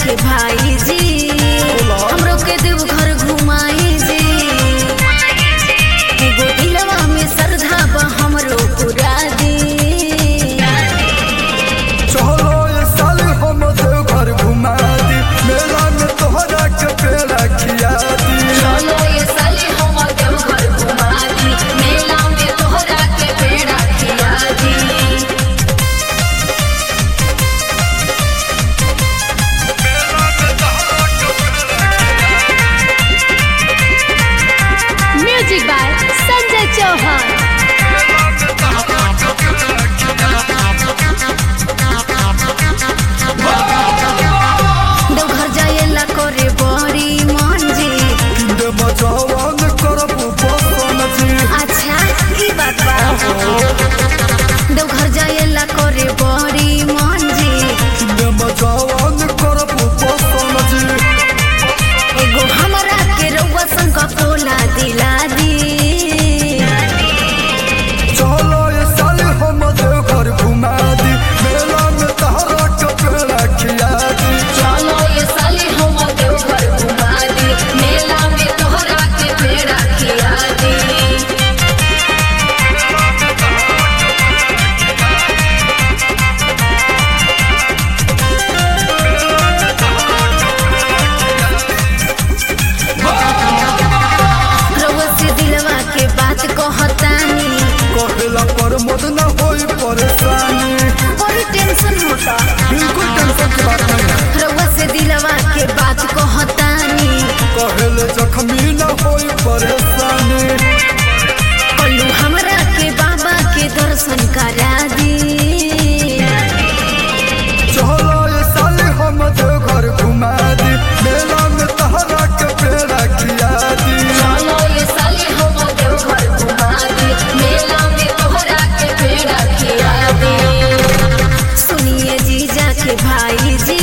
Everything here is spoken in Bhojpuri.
के भाई जी हमरो के देव घर घुमाई जी एगो दिलवा में श्रद्धा बा हमरो पूरा दी चलो ये साल हम देवघर घुमा दी मेला में तोहरा के पेड़ा खिया दी चलो ये साली हम देवघर घुमा दी मेला में तोहरा के पेड़ा खिया दी म्यूजिक बाय संजय चौहान देवघर जाएला करे बड़ी मन जी किंदे मचावन करब पसंद जी अच्छा ई बात बा देवघर जाएला करे बड़ी मन जी किंदे मचावन करब पसंद जी एगो हमरा के रउआ संग पोला दिला दी चलो ये साल हम देवघर घुमा दी मेला में तोहरा के पेड़ा खिया दी चलो ये साली हम देवघर घुमा दी मेला में तोहरा के पेड़ा खिया दी रउआ से दिलवा के बात कहतानी कहेला पर मत न होई परेशानी बड़ी टेंशन होता बिल्कुल टेंशन की बात नहीं है रउआ से दिलवा के बात कहतानी कहेले जख्मी न होई परेशानी बोलू हमरा के बाबा के दर्शन करा दी चलो ये साल हम देवघर घुमा दी मेला में तोहरा के पेड़ा खिया दी चलो ये साली हम देवघर घुमा दी मेला में तोहरा के पेड़ा खिया दी सुनिए जीजा के भाई जी